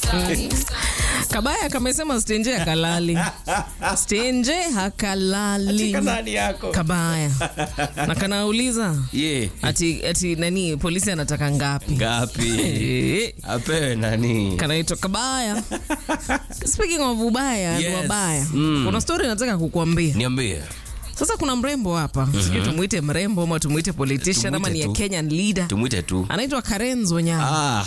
Kabaya kamesema stenje hakalali, stenje hakalali. Kanani yako. Kabaya na kanauliza Ye. ati, ati nani polisi anataka ngapi? Ngapi? Eh, Apewe nani? kanaitwa Kabaya. Speaking of ubaya Yes. yes. wabaya Mm. kuna story nataka kukuambia. Niambie. Sasa kuna mrembo hapa sijui tumuite mrembo ama tumuite politician ama Tumuite ni a tu. Kenyan leader Tumwite tu. anaitwa Karenzo Nyama. Ah,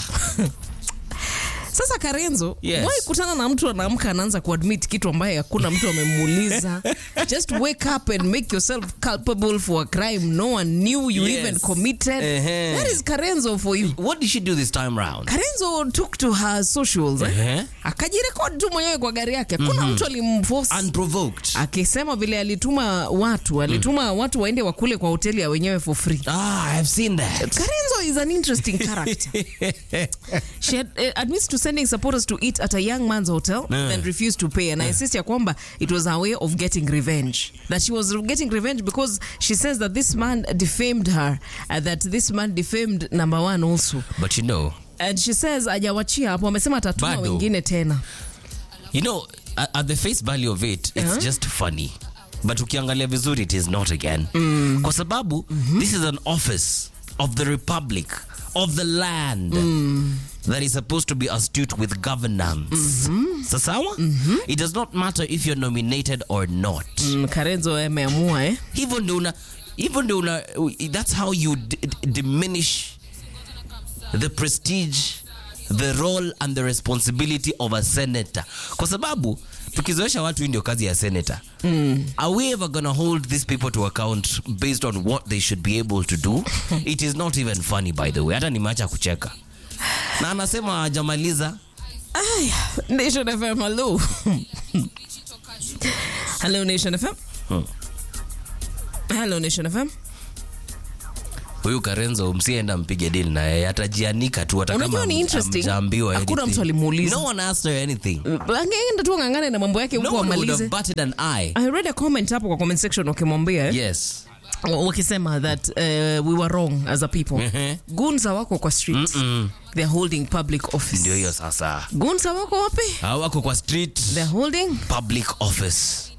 Sasa Karenzo, Yes. wai kutana na mtu anaamka anaanza kuadmit kitu ambaye hakuna mtu amemuuliza. Just wake up and make yourself culpable for a crime no one knew you Yes. even committed. Ehe. That is Karenzo for you. what did she do this time round? Karenzo took to her socials. Eh? Ehe. Akajirekodi tu mwenyewe kwa gari yake. Hakuna mtu alimforce. Unprovoked. Akisema vile alituma watu, alituma watu waende wakule kwa hoteli ya wenyewe for free. Ah, I've seen that. Karenzo is an interesting character. She had, uh, admits to sending supporters to eat at a young man's hotel Yeah. then refused to pay and I insist ya kwamba it was her way of getting revenge that she was getting revenge because she says that this man defamed her uh, that this man defamed number one also But you know, and she says ajawachia hapo amesema atatuma Bado. wengine tena you know, at, at the face value of it, it's Uh-huh. just funny. But ukiangalia vizuri, it is not again. Kwa sababu, this is an office of the republic, of the land, that is supposed to be astute with governance. Sasawa? It does not matter if you're nominated or not. mm, Karenzo ameamua eh hivyo ndio una hivyo ndio una that's how you d- d- diminish the prestige the role and the responsibility of a senator kwa sababu tukizoesha watu hii ndio kazi ya senator mm. are we ever gonna hold these people to account based on what they should be able to do it is not even funny by the way hata nimeacha kucheka na anasema hajamaliza Aya, Nation FM hello hello Nation FM Hmm. hello Nation FM huyu karenzo msienda mpige dili na yeye atajianika tu hata Unajua kama ni ham- interesting. hamjaambiwa Hakuna anything. mtu alimuuliza. no one asked her anything angeenda tu ang'ang'ane na mambo yake no huko one would amalize have batted an eye I read a comment hapo kwa comment section wakimwambia eh, yes wakisema that uh, we were wrong as a people Ehe. gunza wako kwa street they're holding public office ndio hiyo sasa gunza wako wapi hawako kwa street they're holding public office